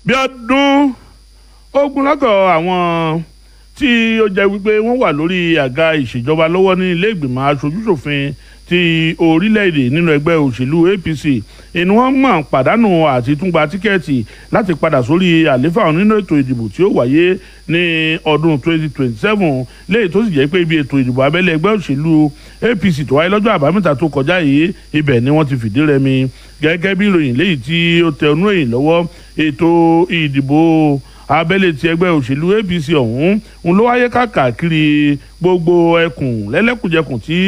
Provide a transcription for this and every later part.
bí ọdún ogunlọ́gọ̀ àwọn tí ó jẹ́ wípé wọ́n wà lórí àga ìṣèjọba lọ́wọ́ ní ilé ìgbìmọ̀ aṣojúṣòfin ti orílẹ̀-èdè nínú ẹgbẹ́ òṣèlú APC inú wọn mọ̀ pàdánù àti túngba tíkẹ́ẹ̀tì láti padà sórí àléfà nínú ètò ìdìbò tí ó wáyé ní ọdún 2027 léyìí tó sì jẹ́ pé ibi ètò ìdìbò abẹ́lé ẹgbẹ́ òṣèlú APC tó wáyé lọ́jọ́ àbámẹ́ta tó kọjá yìí ibẹ̀ ni wọ́n ti fìdí rẹmi gẹ́gẹ́ bí ìròyìn léyìí tí ó tẹ ọnú èyìn lọ́wọ́ ètò ìdìbò abẹ́lé ti ẹgbẹ́ òṣèlú APC ọ̀hún ń ló wáyé káàkiri gbogbo ẹkùn lẹ́lẹ́kùnjẹkùn tí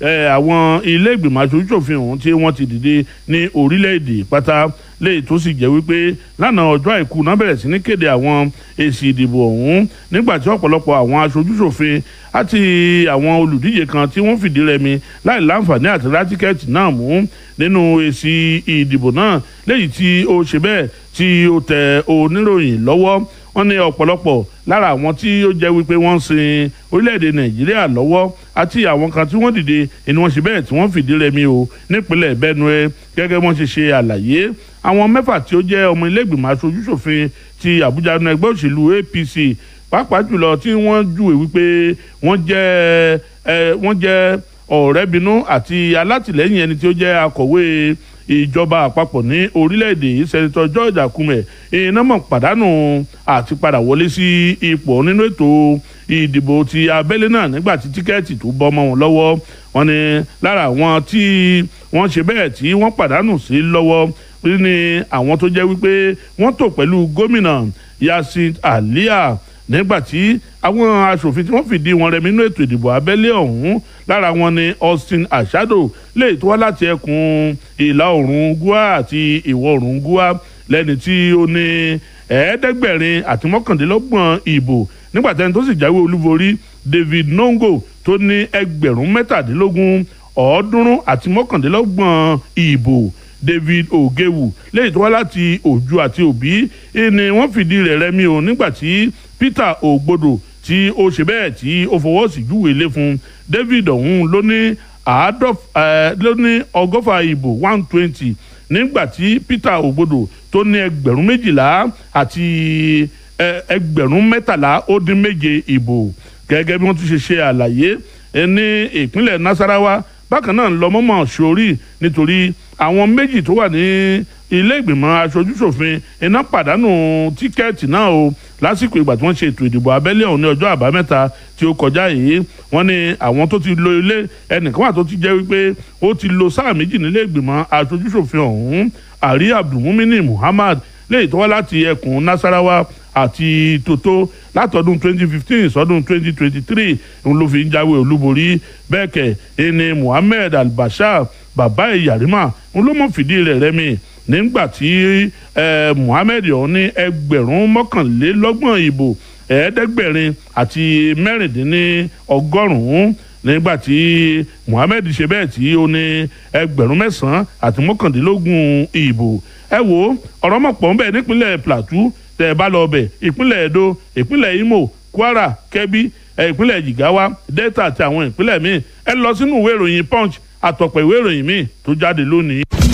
àwọn ilé ìgbìmọ̀ aṣojúṣòfin ọ̀hún tí wọ́n ti dìde ní orílẹ̀-èdè pátá léyìí tó sì jẹ́ wípé lánàá ọjọ́ àìkú náà bẹ̀rẹ̀ sí ní kéde àwọn èsì ìdìbò ọ̀hún nígbà tí ọ̀pọ̀lọpọ̀ àwọn aṣojúṣòfin àti àwọn olùdíje kan tí wọ́n fìdí rẹmi láì láǹfààní àti ra tíkẹ́ẹ̀tì náà mú nínú èsì ìdìbò náà léyìí tí ó ṣe bẹ́ẹ̀ tí ó tẹ oníròyìn lọ́wọ́ wọ́n ní ọ̀pọ̀lọpọ̀ lára àwọn tí ó jẹ́ wípé wọ́n ń sin orílẹ̀-èdè nàìjíríà lọ́wọ́ àti àwọn kan tí wọ́n dìde ni wọ́n ṣe bẹ́ẹ̀ tí wọ́n fìdí rẹmi o nípínlẹ̀ benue gẹ́gẹ́ wọ́n ṣe ṣe àlàyé àwọn mẹ́fà tí ó jẹ́ ọmọ ilé-ìgbìmọ̀ aṣojúṣòfin ti àbújá nínú ẹgbẹ́ òṣèlú apc pàápàá jùlọ tí wọ́n júwe wípé wọ́n jẹ́ wọ́n jẹ́ ọ̀rẹ́binú àti alátìlẹ́yìn ẹni tí ó jẹ́ akọ̀wé ìjọba àpapọ̀ ní orílẹ̀-èdè yìí sẹ́nitọ́ george akume iná mọ̀ pàdánù àti padà wọlé sí ipò nínú ètò ìdìbò ti abẹ́lé náà nígbà tí tíkẹ́ẹ̀tì tó bọ́ mọ́ wọn lọ́wọ́ wọn ni lára àwọn tí wọ́n ṣe bẹ́ẹ̀ tí wọ́n pàdánù sí lọ́wọ́ ní àwọn tó jẹ́ wípé wọ́n tò pẹ̀lú gómìnà yasin aliya nígbàtí àwọn aṣòfin tí wọ́n fìdí wọn rẹmi nínú ètò ìdìbò abẹ́lé ọ̀hún lára wọn ni austin ashado lè tó wá láti ẹkùn ìlà oòrùn gúà àti ìwọ̀ oòrùn gúà lẹ́ni tí ó ní ẹ̀ẹ́dẹ́gbẹ̀rin àti mọ́kàndínlọ́gbọ̀n ìbò nígbàtí ẹni tó sì jáwé olúborí david nongo tó ní ẹgbẹ̀rún mẹ́tàdínlógún ọ̀ọ́dúnrún àti mọ́kàndínlọ́gbọ̀n ìbò david ogewu lẹ́yìn tó wá láti òjú àti òbí ni wọ́n fìdí rẹ̀ rẹmi o nígbàtí peter ogbodo tí ó ṣe bẹ́ẹ̀ tí ó fọwọ́ sí júwèé lé fún david ọ̀hún ló ní ló ní ọgọ́fà ìbò one twenty nígbàtí peter ogbodo tó ní ẹgbẹ̀rún méjìlá àti ẹgbẹ̀rún mẹ́tàlá ó dín méje ìbò gẹ́gẹ́ bí wọ́n tún ṣe ṣe àlàyé ní ìpínlẹ̀ nasarawa bákan náà lọ́mọ́mọ́ sórí nítorí àwọn méjì tó wà ní ilé ìgbìmọ̀ aṣojúṣòfin iná pàdánù tíkẹ́ẹ̀tì náà o lásìkò ìgbà tí wọ́n ṣe ètò ìdìbò abẹ́lé ọ̀hún ní ọjọ́ àbámẹ́ta tí ó kọjá yìí wọ́n ní àwọn tó ti lo ilé ẹnìkan wà tó ti jẹ́ wípé ó ti lo sáà méjì nílé ìgbìmọ̀ aṣojúṣòfin ọ̀hún àrí abdulmumini muhammad léyìí tó wá láti ẹkùn nasarawa àti toto látọdún 2015 sọdún 2023 ń ló fi ń jáwé olúborí bẹ́ẹ̀ kẹ̀ ẹni muhammed albashir bàbá ìyàrímà ń ló mọ̀ fìdí rẹ̀ rẹ́mi nígbà tí muhammed ọ̀hún ní ẹgbẹ̀rún mọ́kànlélọ́gbọ̀n ìbò ẹ̀ẹ́dẹ́gbẹ̀rin àti mẹ́rìndínlọ́gọ́rùn-ún nígbà tí muhammed ṣe bẹ́ẹ̀ tí ó ní ẹgbẹ̀rún mẹ́sàn-án àti mọ́kàndínlógún ìbò ẹ wo ọ̀rọ̀ mọ̀ pọ̀ ń bẹ̀ nípínlẹ̀ plateau tẹ̀ ẹ bá lọ bẹ̀ ìpínlẹ̀ edo ìpínlẹ̀ imo kwara kebbi ìpínlẹ̀ jigawa delta àti àwọn ìpínlẹ̀ míì ẹ lọ sínú ìwé ìròyìn punch àtọ̀pọ̀ ìwé ìròyìn míì tó jáde lónìí.